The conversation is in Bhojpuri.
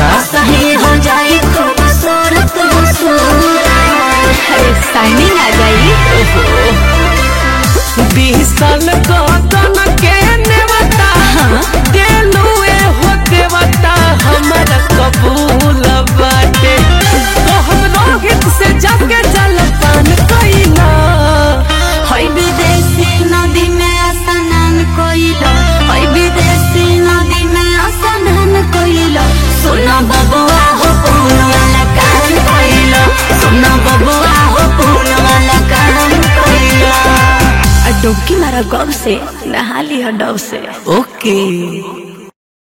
अच्छा सही हो जाए खूबसूरत साइनिंग आ जाई बीस साल कदन के नेवता देलू ए हो देवता हमारा कबूल बाटे तो हम रोहित से जाके जल पान कइला हई विदेशी नदी में स्नान कोइलो हई विदेशी नदी में स्नान कोइलो सुनो बबुआ हो पून वाला काम कोइलो सुनो बबुआ हो पून वाला काम कोइलो डुबकी मारा गब से नहा लिया डब से ओके